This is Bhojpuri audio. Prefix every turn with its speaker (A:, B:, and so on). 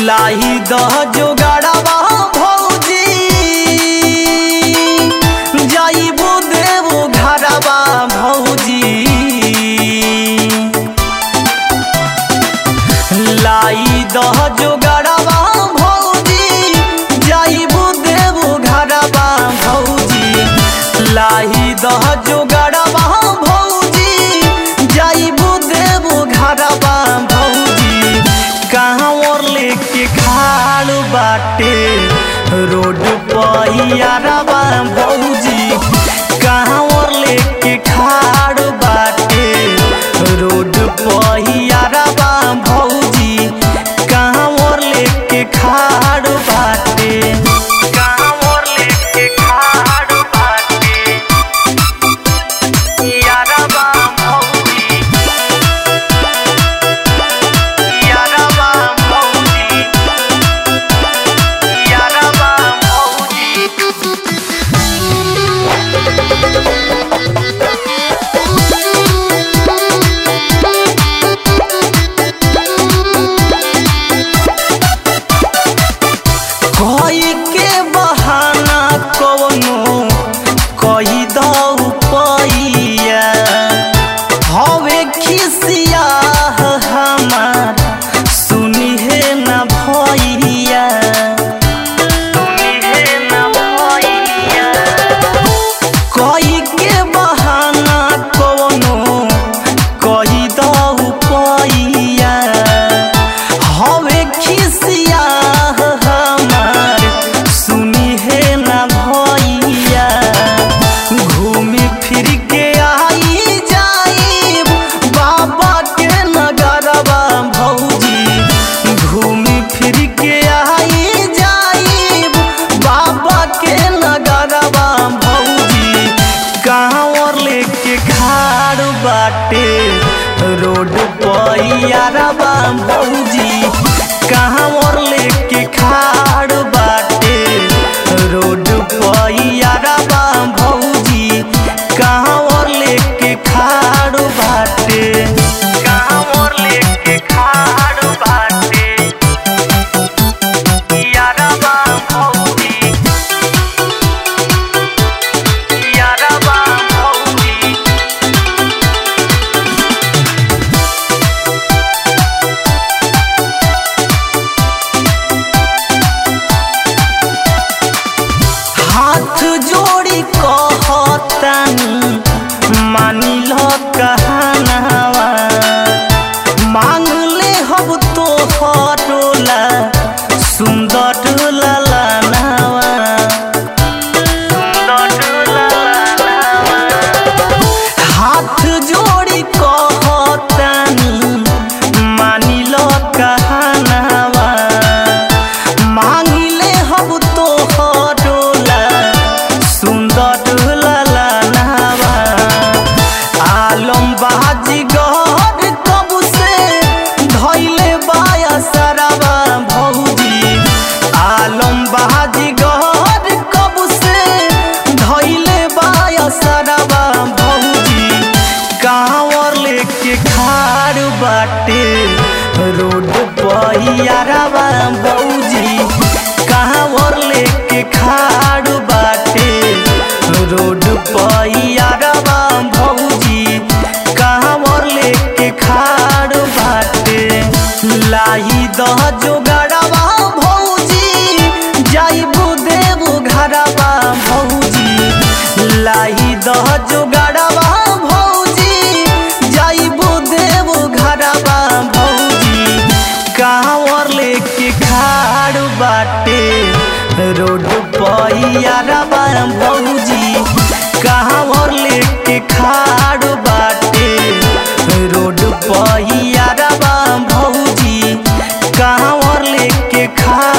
A: लाही दह जोगाड़ावा भौजी जाइबो देवो घरवा भौजी लाई दह जोगाड़ावा भौजी जाइबो देवो घरवा भौजी लाही दह जोगाड़ावा भौजी जाइबो देवो घरवा भौजी कहाँ और लेके खाड़ बाटे रोड पहियारवा भौजी कहाँ और लेके खाड़ बाटे रोड पहियारवा भौजी कहाँ और लेके खाड़ बाटे कहाँ और लेके खाड़ बाटे यारवा भौजी यारवा भौजी यारवा भौजी कोई के बहाना कवनो कही दऊ पैया हवे खिसिया हमार सुनी है न भैया सुनी है न भैया कोई के बहाना कवनो कही दऊ पैया हवे खिसिया हमार सुनी है न भैया घूमी फिर के आई जाई बाबा के नगरवा भौजी घूमी फिर के आई जाई बाबा के नगरवा भौजी कहाँ और लेके खाड़ बाटे रोड पैयारवा भौजी कहाँ और लेके खाड़ बाटे रोड पैयारवा भौजी कहाँ और लेके खाड़ बाटे कहाँ और लेके खाड़ बाटे यारवा भौजी यारवा भौजी हाथ जोड़ी कहतानी मानी लो कहनावा मांग ले हब तो हटोला सुंदर ललनावा सुंदर ललनावा हाथ जोड़ी कहतानी मानी लो कहनावा मांगिले हब तो हटोला सुंदर ललनावा आलम बाजी गहर कब से धैले बाया सरवा भौजी आलम बाजी गहर कब से धैले बाया सरवा भौजी कांवर लेके खाड़ बाटे रोड पहियारवा भौजी कांवर लेके खाड़ बाटे रोड पहियारवा भौजी कांवर लेके खाड़ बाटे लाही दह जोगाड़वा भौजी जाइबू देबू घरवा भौजी लाही दह जोगाड़वा भौजी जाइबू देबू घरवा भौजी कांवर लेके खाड़ बाटे रोड पहियारवा भौजी कांवर लेके खाड़ बाटे रोड पहियारवा भौजी कांवर लेके खाड़